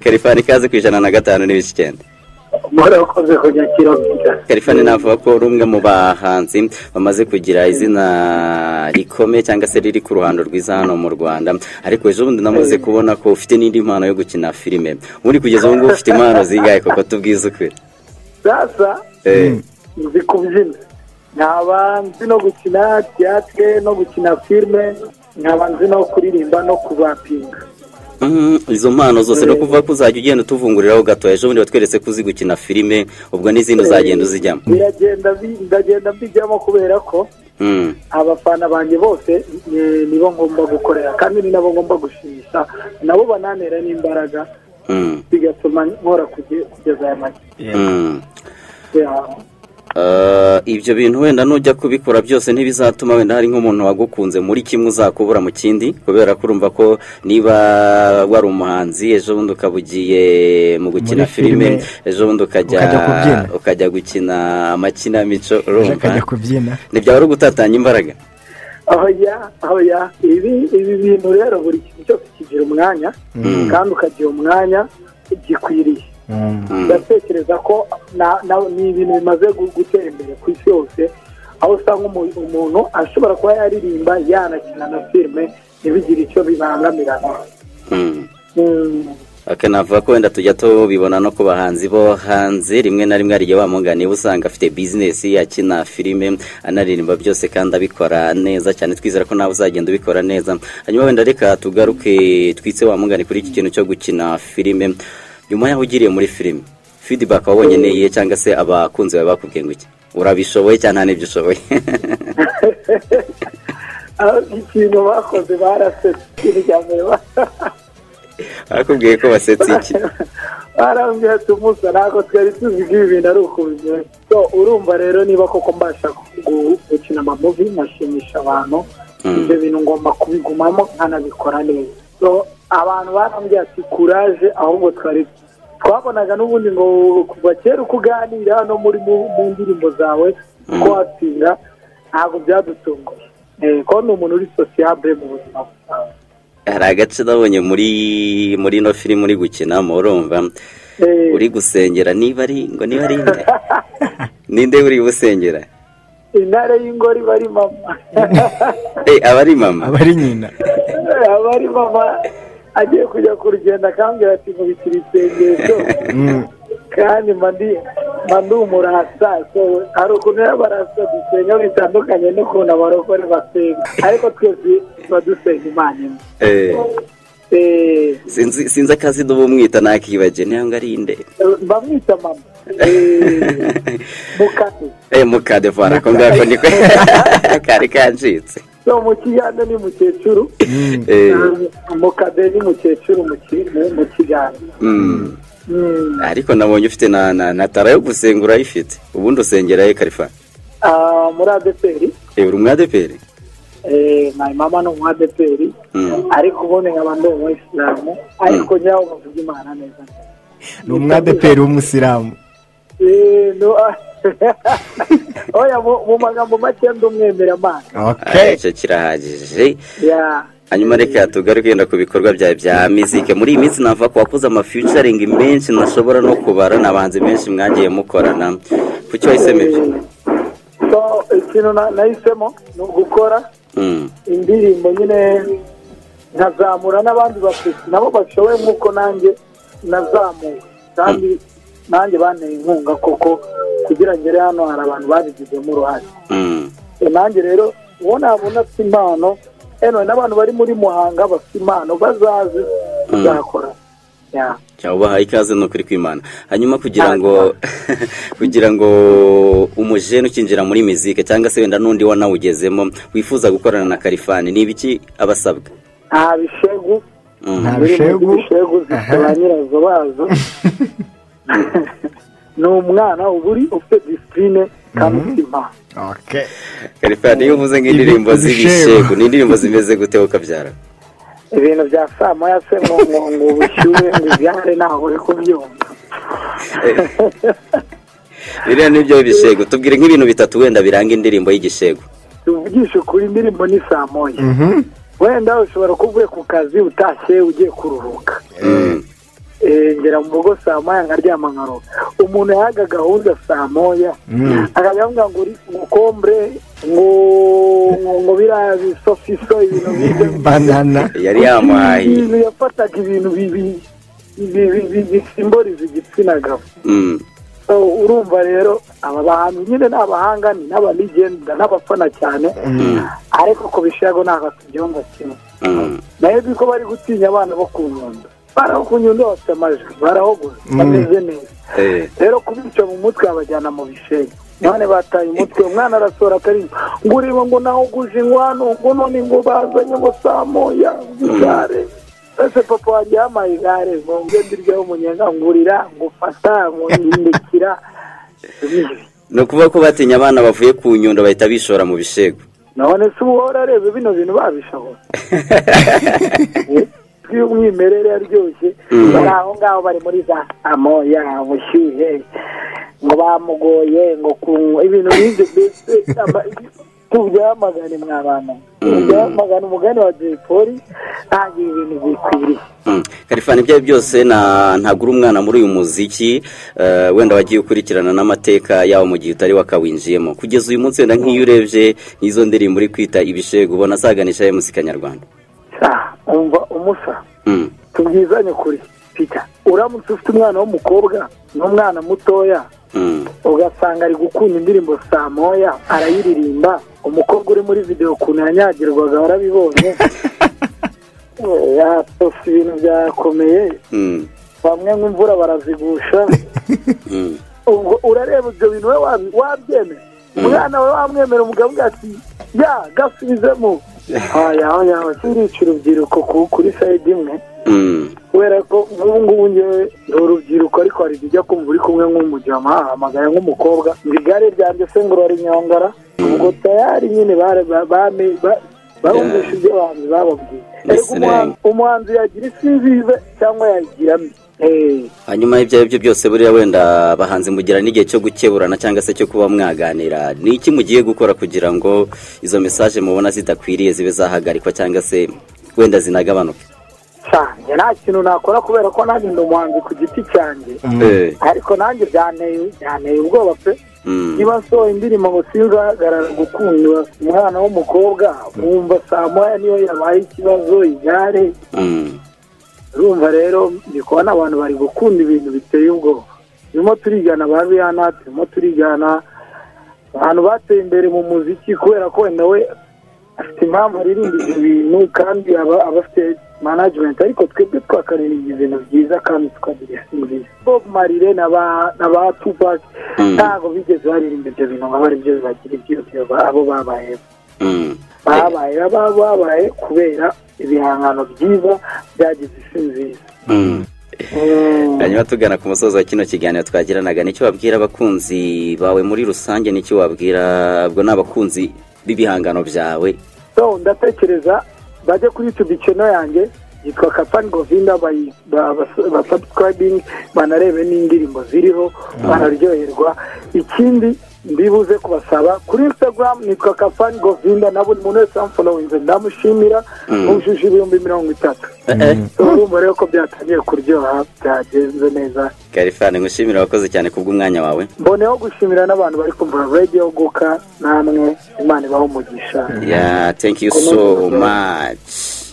kalifani ikaze ku ijana na gatanu n'ibice icyenda murakoze kujya kirobita kalifani navuga ko uri umwe mu bahanzi bamaze kugira izina rikomeye cyangwa se riri ku ruhando rwiza hano mu rwanda ariko ejo bundi namaze kubona ko ufite n'indi mpano yo gukina filime ubundi kugeza ubu ngubu ufite impano zingahe kuko tubwize ukuri sasa Eh, nzi kubyina nkaba nzi no gukina teatire no gukina filime nkaba nzi no kuririmba no kubapinga mm, izo mpano zose no kuvuga ko uzajya ugenda utuvunguriraho gato ejo bundi watweretse ko uzi gukina filime ubwo n'izindi uzagenda uzijyamo biragenda bi- ndagenda mbijyamo kubera ko Mm. abafana banjye bose ni- nibo ngomba gukorera kandi ni nabo ngomba gushimisha nabo bananera n'imbaraga Mm. bigatuma nkora kuge- kugeza aya makipe Mm. yabo Uh, ibyo bintu wenda nujya kubikora byose ntibizatuma wenda hari nk'umuntu wagukunze muri kimwe uzakubura mu kindi kubera ko urumva ko niba wari umuhanzi ejo bundi ukaba ugiye mu gukina Muri filime, filime ejo bundi ukajya ukajya kubyina. ukajya gukina amakinamico urumva akajya kubyina ntibyaba ari ugutatanya imbaraga oya oya ibi ibi bintu rero buri kintu cyose kigira umwanya Mm. kandi ukagira umwanya gikwiriye Mm. Mm. ndatekereza ko na- na- ni ibintu bimaze gu- gutera imbere ku isi yose aho usanga umu- umuntu ashobora kuba yaririmba yanakina na filime ntibigire icyo bibangamirana Mm. Mm, aka navuga ko wenda tujya tubibona no ku bahanzi bo hanze rimwe na rimwe hari igihe wamugana uba usanga afite bizinesi akina filime anaririmba byose kandi abikora neza cyane twizera ko nawe uzagenda ubikora neza hanyuma wenda reka tugaruke twitse wamugane kuri iki kintu cyo gukina filime nyuma yaho ugiriye muri filime feedback wabonye ni iyihe cyangwa se abakunzi bawe bakubwiye ngo iki urabishoboye cyane nta n'ibyo ushoboye ah, ikintu bakoze barasetse ikintu cya mbere ba- bakubwiye ko basetse iki barambwira ati umusa ntabwo twari tuzi ko ibi bintu ari ukubimenya so urumva rero niba koko mbasha gu- gukina amamuvi nkashimisha abantu Mm. ibyo bintu ngomba kubigumamo nkanabikora neza so abantu barambwira ati kuraje ahubwo twari twabonaga n'ubundi ngo kuva kera uko uganira no muri mu mu ndirimbo zawe uko watsinda ntabwo byadutunguye Eh, ko ni umuntu uri sosiyabure mu buzima bwawe hari agace nabonye muri muri ino filime uri gukinamo urumva Eh, uri gusengera niba ari ngo niba ari nde ninde uri gusengera intare y'ingori bari mama Eh, aba ari mama aba ari nyina aba ari mama agiye kujya ku rugendo akambwira ati mubikira isengesho Mm. kandi mba ndi- mba ndi umurasa so hari ukuntu rero barasa dusenga bitandukanye n'ukuntu abarokore basenga ariko twese tuba dusenga imana imwe Eh, Eh, sinzi sinzi akazina uba umwita nakibagiwe niyo ngo ari nde bamwita mama Eh, mukate Eh, mukadevara ko ngako niko kari kancitse so mu kiganza ni mukecuru Mm. Eh, mukade ni mukecuru mu ki- mu- mu kiganza mm. Mm. ariko nabonye ufite na na na tara yo gusenga urayifite ubundi usengera ye karifa Ah, muri adeperi Eh, uri umwadeperi mayi mama ni umu adeperi Mm. ariko ubundi nkaba ndi umu isilamu ariko nyawe bavuga imana neza ni umwadeperi w'umusilamu Eh, no- oya mu mu magambo make ndi umwemeramana okay icyo kirahagije ya hanyuma reka tugaruke yenda ku bikorwa byawe bya mizike muri iyi minsi navuga ko wakoze amafiyucaringi menshi ntashobora no kubara n'abanzi benshi mwagiye mukorana kuki wahisemo ibyo so ikintu na- nahisemo ni ugukora Mm, indirimbo nyine nkazamura n'abandi bafite nabo bashoboye nk'uko nanjye nazamuwe kandi nanjye banteye inkunga koko kugira ngere hano hari abantu babigizemo uruhare mm, E, nanjye rero uwo nabona afite impano eno n'abantu bari muri muhanga bafite impano bazaze tuzakora Ya. cyangwa ubahaye ikaze ni ukuri kw'imana hanyuma kugira ngo kugira ngo umujene ukinjira muri mizike cyangwa se wenda n'undi wanawugezemo wifuza gukorana na karifani ni ibiki abasabwa nta bishegu Mm. Nta biri muri bishegu? bishegu zifite ba nyirazo bazo ni umwana uba uri ufite disipurine kandi ufite impano okay karifani iyo uvuze nk'indirimbo Ibi- z'ibishego ni indirimbo zimeze gute ukabyara ibintu bya saa moya se ngo ngo ngo ubushyuhe ngo igare ntaho uri kubyumva biriya ni byo bishego tubwire nk'ibintu bitatu wenda biranga indirimbo y'igishego tuvugishe ukuri indirimbo ni saa moya Mhm. wenda ushobora kuba uvuye ku kazi utashye ugiye kuruhuka ngera mu rugo saa moya nkaryama nkaroga umuntu yahaga gahunda saa moya akajya avuga ngo uri kokombure ngo ngo biriya bisofiso ibintu bibyo banana yari yamuhaye ibintu yafataga ibintu bibi bi- bi- bi- bisimboliza igitsina gabo Mm. So, urumva rero aba bantu nyine ni abahanga ni n'abanigenda n'abafana cyane ariko ku bishego ntabwo tubyumva kimwe Mm. nayo ko bari gutinya abana bo ku nyundo baraho ku nyundo bafite amajwi barahogora bameze neza Eh. rero kubica mu mutwe abajyana mu bishenyi none bataye umutwe umwana arasohora akaririmba ngo ureba ngo nahuguje inkwano ngo none ngo bazanye ngo saa moya igare ese papa wanjye yampaye igare ngo njye ndiryaho umunyenga ngurira ngufata ngundikira ni ukuvuga ko batinya abana bavuye ku nyundo bahita bishora mu bishego none se uba warareba bino bintu babishobora y'umwimerere aryoshye bari aho ngaho bari muri za amoya ubushyuhe ngo bamugoye ngo ku ibintu nk'ibyo mbese ama- tubyamagane mwa bantu tubyamagane umugani wa jay polly ntabwo ibi bintu bikwiriye Mm. karifani ibyo ari byo byose na- ntabwo uri umwana muri uyu muziki eh, wenda wagiye ukurikirana n'amateka yawo mu gihe utari wakawinjiyemo kugeza uyu munsi wenda nk'iyo urebye nk'izo ndirimbo uri kwita ibishego ubona zaganisha muzika kanyarwanda Ah, umva umusa Mm. tubwizanye kuri pita uramutse ufite umwana w'umukobwa n'umwana mutoya Mm. ugasanga ari gukunda indirimbo saa moya arayiririmba umukobwa uri muri videwo ukuntu yanyagirwaga warabibonye yasosa ibintu byakomeye Mm. bamwe nk'imvura barazigusha Mm. ubwo urareba ibyo bintu we wabi- wabyemera umwana we wamwemera umugabo ati ya gasubizemo yaho yaho turica urubyiruko ku- kuri sayidi imwe Mm. kubera ko nk'ubu ngubu ngewe ni urubyiruko ariko hari ibijya kumva uri kumwe nk'umujama ahamagara nk'umukobwa ngo igare ryanjye se ngo rinyongara ubwo tayari nyine bare- ba- bame- ba- barumvisha ibyo abantu bababwiye ariko Yes, umuhan- umuhanzi yagira isi nziza cyangwa yagira mbi Eh, hanyuma ibyo ari byo byose buriya wenda abahanzi mugira n'igihe cyo gukeburana cyangwa se cyo kuba mwaganira ni iki mugiye gukora kugira ngo izo mesaje mubona zidakwiriye zibe zahagarikwa cyangwa se wenda zinagabanuke sha njye nta kintu nakora kubera ko nanjye ndi umuhanzi ku giti cyanjye Eh. ariko nanjye byanteye byanteye ubwoba pe Mm. niba nsohoye indirimbo ngo sinzahagarara gukunda umwana w'umukobwa wumva saa moya niyo yabaye ikibazo igare Mm. urumva rero ndi kubona abantu bari gukunda ibintu biteye ubwoba turimo turigana ba riyana turimo turigana abantu bateye imbere mu muziki kubera ko wenda we afite impamvu aririmba ibyo bintu kandi aba aba afite management ariko twebwe twakaririmba ibintu byiza kandi tukabisingiza bob marire na ba na ba tupac Mm. ntabwo bigeze baririmba ibyo bintu ngo abe ari byo bibagira ibyiyotero abo babayeho Mm. babaye baba babaye kubera ibihangano byiza byagize isi nziza Mm. Mm. hanyuma tugana ku musozo wa kino kiganiro twagiranaga nicyo wabwira abakunzi bawe muri rusange nicyo wabwira ubwo ni abakunzi b'ibihangano byawe so ndatekereza bajye kuri youtube channel yanjye yitwa kapani govinda bayi- ba- bas- basubscribing banarebe n'indirimbo ziriho bararyoherwa ikindi ndibuze kubasaba kuri instagram nitwa kapani govinda na buri muntu wese wamfolowinze ndamushimira Mm. wujuje ibihumbi mirongo itatu Eh, eh. So, urumva rero ko byatangiye kuryoha byagenze neza karifani ngushimira wakoze cyane kubw'umwanya wawe mboneyeho gushimira n'abantu bari kumva radio guka namwe imana ibaha umugisha yeah thank you so much